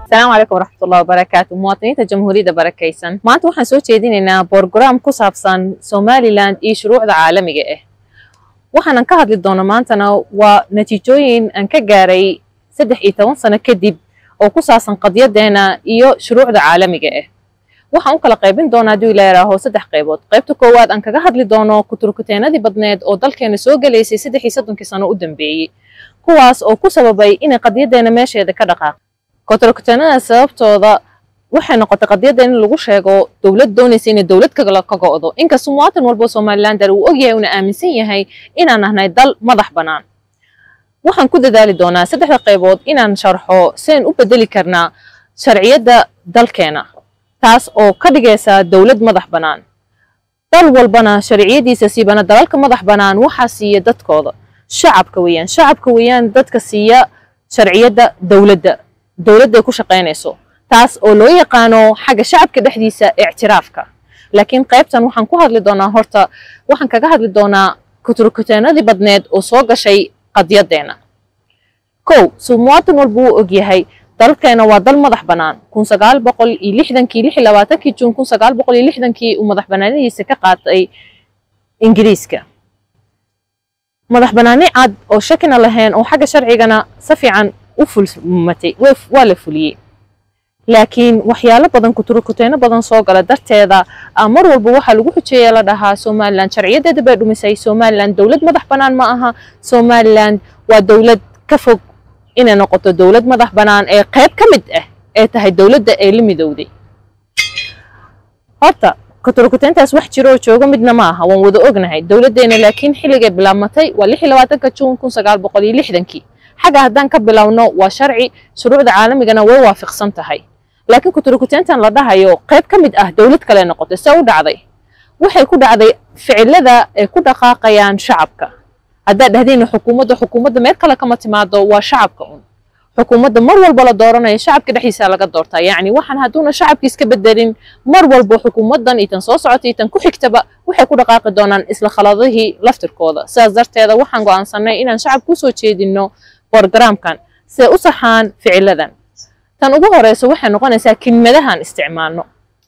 asalaamu calaykum waraxmatullahi wabarakaatu muwaadiniinta jamhuuriyadda barakaysan maanta waxaan soo jeedinaynaa borogaraam ku saabsan somalilan iyo shuruucda caalamiga ah waxaanan ka hadli doona maantana waa natiijooyin aan ka gaaray saddex iyo toban sano kadib oo ku saabsan qadyadeena iyo shuruucda caalamiga ah waxaan u kala qaybin doonaa hadduu ila yidhaaho saddex qaybood qaybta koowaad aan kaga hadli doono kuturkuteenadii badneed oo dalkeena soo gelaysay saddex iyo soddonkii sano u dambeeyey kuwaas oo ku sababay inay qadyadeena meesheeda ka dhaqaaq kuturkuteenada sababtooda waxay noqotay qadyadeena in lagu sheego dowlad doonaysa inay dowlad kale ka go'do inkastoo muwaatan walba somalilander uu ogyahay una aaminsan yahay inaan nahnay dal madax bannaan waxaan ku dadaali doonaa saddexda qaybood inaan sharxo sian u bedeli karnaa sharciyadda dalkeena taas oo ka dhigaysa dowlad madax bannaan dal walbana sharciyadiisa siibana dalalka madax bannaan waxaa siiya dadkooda shacabka weeyaan shacabka weeyaan dadka siiya sharciyadda dowladda dowladday ku shaqaynayso taas oo loo yaqaano xagga shacabka dhexdiisa ictiraafka laakiin qaybtan waxaan ku hadli doonaa horta waxaan kaga hadli doonaa kuturkuteenadii badneed oo soo gashay qadyadeena kow suu muwaatan walba uu ogyahay dalkeena waa dal madax bannaan kun sagaal boqol iyo lixdankii lix iyo labaatankii juun kun sagaal boqol iyo lixdankii uu madax bannaanadiisa ka qaatay ingiriiska madax bannaani cad oo shakina lahayn oo xagga sharcigana si fiican u fulmatay waa la fuliyey laakiin waxyaalo badan kuturkuteeno badan soo gala darteeda mar walba waxaa lagu xujeeya la dhahaa somalilan sharciyadeeda bay dhumisay somalilan dowlad madax bannaan ma aha somalilan waa dowlad ka fog inay noqoto dowlad madax bannaan ee qayb ka mid ah ee tahay dowladda ee la midowday horta kuturkuteentaas wax jiro oo jooga midna ma aha waan wada ognahay dowladdeena laakiin xilligay bilaabmatay waa lix iyo labaatanka juun kun sagaal boqol iyo lixdankii xagga haddaan ka bilowno waa sharci shuruucda caalamigana way waafiqsan tahay laakiin kuturkuteentan la dhahayo qayb ka mid ah dowlad kale noqotay see u dhacday waxay ku dhacday ficilada ay ku dhaqaaqayaan shacabka haddaad dhahdeen xukuumadda xukuumadda meel kale kama timaado waa shacabka un xukuumadda mar walba la dooranayo shacabka dhexdiisa laga doortaa yacni waxaan hadduuna shacabki iska bedelin mar walba xukuumaddan iyo tan soo socota iyo tan ku xigtaba waxay ku dhaqaaqi doonaan isla khaladihii laftirkooda sidaas darteeda waxaan go'aansanay inaan shacabka usoo jeedino borogaraamkan siday u saxaan ficiladan tan ugu horeysa waxay noqonaysaa kelmadahaan isticmaalno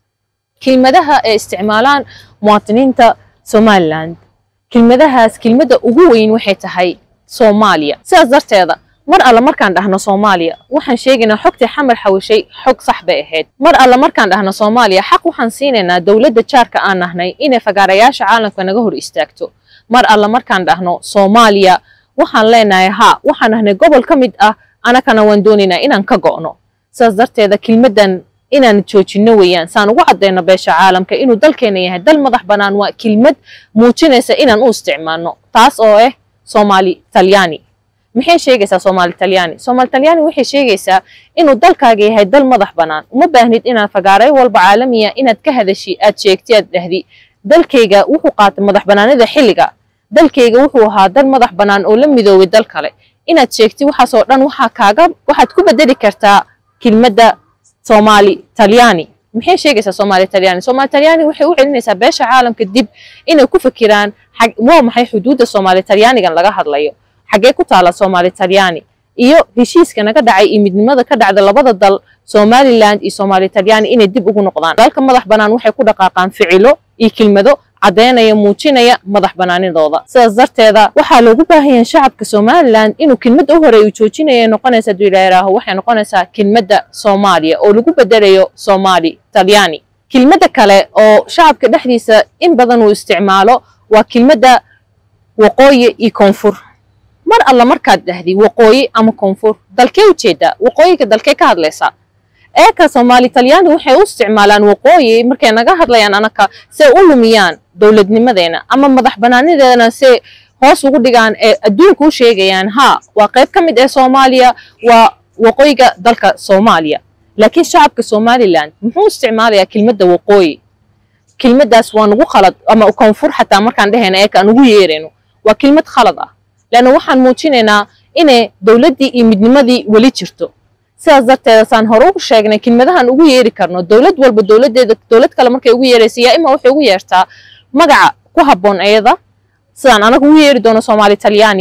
kelmadaha ay isticmaalaan muwaadiniinta somaliland kelmadahaas kelmadda ugu weyn waxay tahay soomaaliya sidaas darteeda mar alle markaan dhahno soomaaliya waxaan sheegaynaa xogtii xamar xawishay xog sax bay ahayd mar alle markaan dhahno soomaaliya xaq waxaan siinaynaa dowladda jaarka aan nahnay inay fagaarayaasha caalamka naga hor istaagto mar alle markaan dhahno soomaaliya waxaan leenahay haa waxaan nahnay gobol ka mid ah anakana waan doonaynaa inaan ka go'no sidaas darteeda kelmaddan inaan joojinno weeyaan saan ugu caddayno beesha caalamka inuu dalkeena yahay dal madax bannaan waa kelmad muujinaysa inaan u isticmaalno taas oo ah soomaali talyaani maxay sheegaysaa soomaali talyaani soomaali talyaani waxay sheegaysaa inuu dalkaaga yahay dal madax bannaan uma baahnid inaad fagaaray walba caalamiya inaad ka hadashi aad sheegti aad dhahdi dalkayga wuxuu qaatay madax bannaanida xilliga dalkayga wuxuu ahaa dal madax bannaan oo la midoobay dal kale inaad sheegti waxaasoo dhan waxaa kaaga waxaad ku bedeli kartaa kelmadda soomaali talyaani maxay sheegaysaa soomaali talyaani soomaali talyaani waxay u celinaysaa beesha caalamka dib inay ku fikiraan waa maxay xuduudda soomaali talyaanigan laga hadlayo xaggee ku taala soomaali talyaani iyo heshiiska naga dhacay iyo midnimada ka dhacda labada dal somaliland iyo soomaali talyaani inay dib ugu noqdaan dalka madax bannaan waxay ku dhaqaaqaan ficilo iyo kelmado caddaynaya muujinaya madax bannaanidooda sidaas darteeda waxaa loogu baahan yahay shacabka somaliland inuu kelmadda u horeeya joojinaya noqonaysa hadduu ilaairaaho waxay noqonaysaa kelmadda soomaaliya oo lagu bedelayo soomaali talyaani kelmadda kale oo shacabka dhexdiisa in badan uu isticmaalo waa kelmadda waqooyi iyo koonfur mar alla markaad dhahdi waqooyi ama koonfur dalkee ujeedaa waqooyiga dalkee ka hadlaysaa eeka soomaali talyaani waxay u isticmaalaan waqooyi markay naga hadlayaan anaka say u lumiyaan dowladnimadeena ama madax bannaanideena say hoos ugu dhigaan ee adduunka u sheegayaan haa waa qayb ka mid ee soomaaliya waa waqooyiga dalka soomaaliya laakiin shacabka somaliland muxuu isticmaalayaa kelmadda waqooyi kelmaddaas waa nagu khalad ama koonfur xataa markaan dhehayna eeka aan ugu yeerayno waa kelmad khalad ah leanna waxaan muujinaynaa inay dowladdii iyo midnimadii weli jirto sidaas darteeda saan hore ugu sheegnay kelmadahan ugu yeeri karno dowlad walba dowladdeeda dowlad kale markay ugu yeeraysa yaa ima waxay ugu yeertaa magaca ku habboon ayada sidaan anaga ugu yeeri doono soomaali talyaani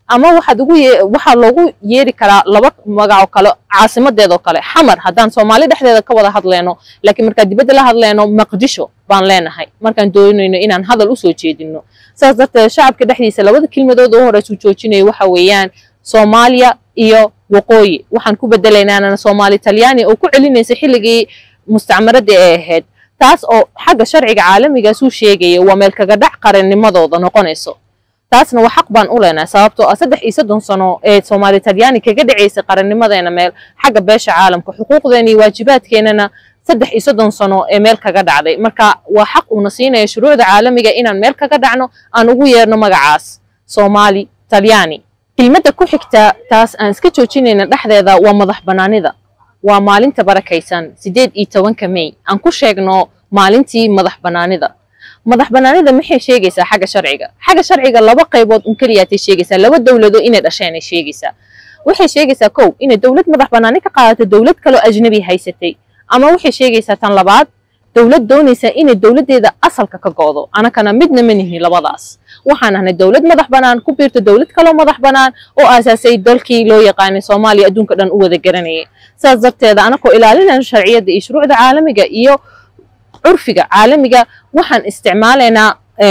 ama waxaad ugu waxaa loogu yeeri karaa laba magacoo kale caasimadeedoo kale xamar haddaan soomaali dhexdeeda ka wada hadleyno laakiin markaan dibadda la hadleyno maqdisho baan leenahay markaan doonayno inaan hadal usoo jeedino saas darteed shacabka dhexdiisa labada kelmadood oo horeysu joojinayo waxa weeyaan soomaaliya iyo waqooyi waxaan ku bedelaynaana soomaali talyaani oo ku celinaysa xilligii mustacmaradii ay ahayd taas oo xagga sharciga caalamigaasuu sheegaya waa meel kaga dhac qarannimadooda noqonayso taasna waa xaq baan u leenahay sababtoo ah saddex iyo soddon sano ee soomaali talyaani kaga dhacaysay qarannimadeena meel xagga beesha caalamka xuquuqdeena iyo waajibaadkeenana saddex iyo soddon sano ee meel kaga dhacday marka waa xaq uuna siinaya shuruucda caalamiga inaan meel kaga dhacno aan ugu yeerno magacaas soomaali talyaani kelmadda ku xigta taas aan iska joojinayna dhexdeeda waa madax bannaanida waa maalinta barakaysan siddeed iyo tobanka mey aan ku sheegno maalintii madax bannaanida madax bannaanida maxay sheegaysaa xagga sharciga xagga sharciga laba qaybood un keliyaatay sheegaysaa laba dowlado inay dhasheen ay sheegaysaa waxay sheegaysaa kow inay dowlad madax bannaani ka qaadato dowlad kaloo ajnabi haysatay ama waxay sheegaysaa tan labaad dowlad doonaysa inay dowladdeeda asalka ka go'do anakana midna ma nihin labadaas waxaan ahnay dowlad madax bannaan ku biirta dowlad kaloo madax bannaan oo aasaasay dalkii loo yaqaanay soomaaliya adduunka dhan u wada garanayay saas darteeda anakoo ilaalinayna sharciyadda iyo shuruucda caalamiga iyo curfiga caalamiga waxaan isticmaalaynaa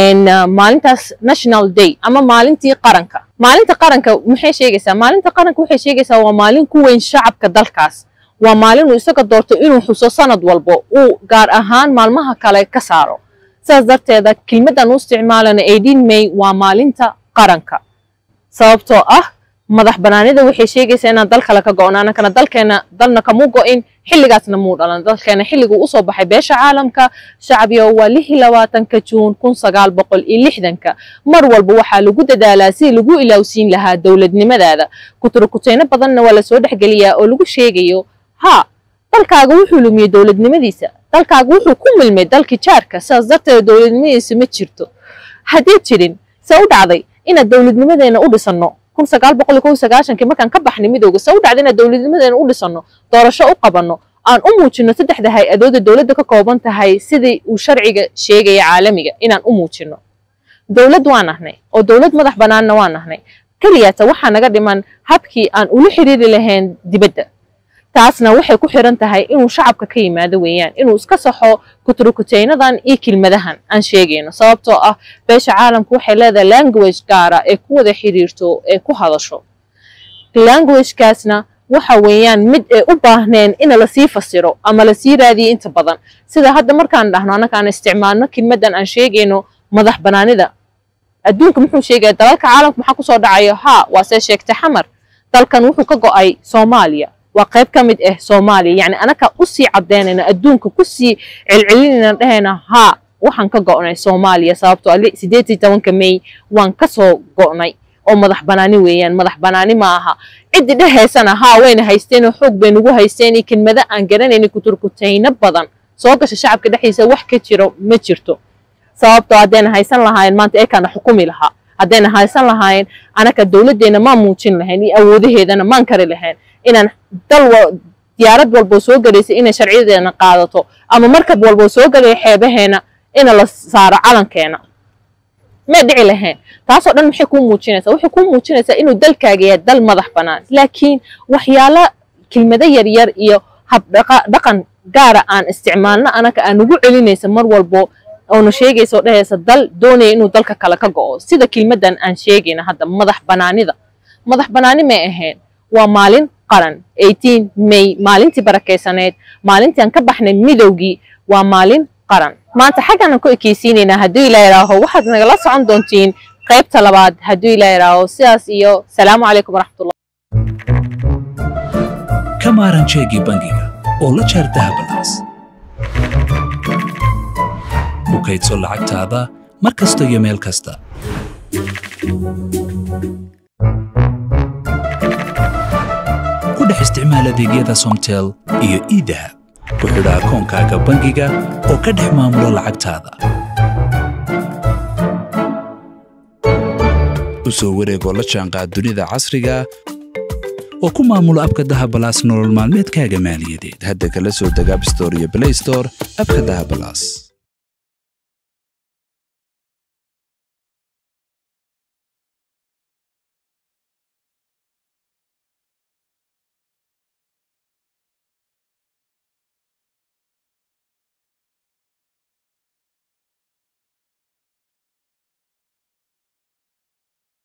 maalintaas national day ama maalintii qaranka maalinta qaranka maxay sheegaysaa maalinta qaranka waxay sheegaysaa waa maalin ku weyn shacabka dalkaas waa maalin uu isaga doorto inuu xuso sanad walbo uu gaar ahaan maalmaha kale ka saaro saas darteeda kelmaddan u isticmaalana eighteen may waa maalinta qaranka sababtoo ah madax bannaanida waxay sheegaysaa inaan dal kale ka go'no anakana dalkeena dalna kamu go'in xilligaasna muu dhalan dalkeena xilliguu usoo baxay beesha caalamka shacbiga waa lix iyo labaatanka juun kun sagaal boqol iyo lixdanka mar walba waxaa lagu dadaalaa si lagu ilaawsiin lahaa dowladnimadaada kuturukuteyno badanna waa lasoo dhexgeliyaa oo lagu sheegayo haa dalkaaga wuxuu lumiyey dowladnimadiisa dalkaaga wuxuu ku milmay dalkii jaarka sidaas darteed dowladnimadiisa ma jirto haddii jirin se u dhacday inaad dowladnimadeena u dhisanno kun sagaal boqol iyo kow sagaashankii markaan ka baxnay midooga se u dhacday inaad dowladnimadeena u dhisanno doorasho u qabanno aan u muujinno saddexda hay-adooda dowladda ka kooban tahay sidii uu sharciga sheegaya caalamiga inaan u muujinno dowlad waan ahnay oo dowlad madax bannaanna waan ahnay keliyaata waxaa naga dhiman habkii aan ula xiriiri lahayn dibadda taasna waxay ku xiran tahay inuu shacabka ka yimaado weeyaan inuu iska saxo kuturukuteynadan iyo kelmadahan aan sheegayno sababtoo ah beesha caalamku waxay leedahay language gaara ee ku wada xiriirto ee ku hadasho languagekaasna waxa weeyaan mid ay u baahneen in lasii fasiro ama lasii raadiyo inta badan sida hadda markaan dhahno annaka aan isticmaalno kelmaddan aan sheegayno madax bannaanida adduunka muxuu sheegaya dalalka caalamka maxaa kusoo dhacayo haa waa see sheegtay xamar dalkan wuxuu ka go'ay soomaaliya waa qayb ka mid ah soomaaliya yacni anaka usii caddeynayna adduunka kusii celcelinayna dhahayna haa waxaan ka go'nay soomaaliya sababtoo ali siddeed iyo tobanka may waan ka soo go'nay oo madax bannaani weeyaan madax bannaani ma aha ciddii dhahaysana haa wayna haysteen oo xoog bay nagu haysteen iyo kelmado aan garanaynin kuturkutayno badan soo gasha shacabka dhexdiisa wax ka jiro ma jirto sababtoo haddayna haysan lahaayeen maanta eekaana xukumi lahaa haddayna haysan lahaayeen anaka dowladdeena maan muujin lahayn iyo awoodaheedana maan kari lahayn inaan dal diyaarad walboo soo galaysa inay sharciyadeena qaadato ama markab walboo soo galaya xeebaheena ina la saaro calankeena may dhici lahayn taasoo dhan maxay kuu muujinaysaa waxay kuu muujinaysaa inuu dalkaaga yahay dal madax bannaan laakiin waxyaalo kelmado yaryar iyo habdhaqan gaara aan isticmaalno anaka aan ugu celinaysa mar walbo oona sheegaysa oo dhahaysa dal doonaya inuu dalka kale ka go'o sida kelmaddan aan sheegayna hadda madax bannaanida madax bannaani may ahayn waa maalin qaran eighteen may maalintii barakaysaneed maalintii aan ka baxnay midowgii waa maalin qaran maanta xaggaan aan ku ekeysiinaynaa hadduu ilaa idhaaho waxaad nagala socon doontiin qaybta labaad hadduu ilaa idhaaho sidaas iyo salaamu calaykum waraxmatullah ka maaran jeegii bangiga oo la jaar dahabanaas ku kaydso lacagtaada mar kasta iyo meel kasta ku dhex isticmaal adeegyada somtel iyo idahab ku xidha akoonkaaga bangiga oo ka dhex maamulo lacagtaada u soo wareegoo la jaanqaad dunida casriga oo ku maamulo abka dahabalaas nolol maalmeedkaaga maaliyadeed hadda kala soo deg abstore iyo blaystore abka dahabalaas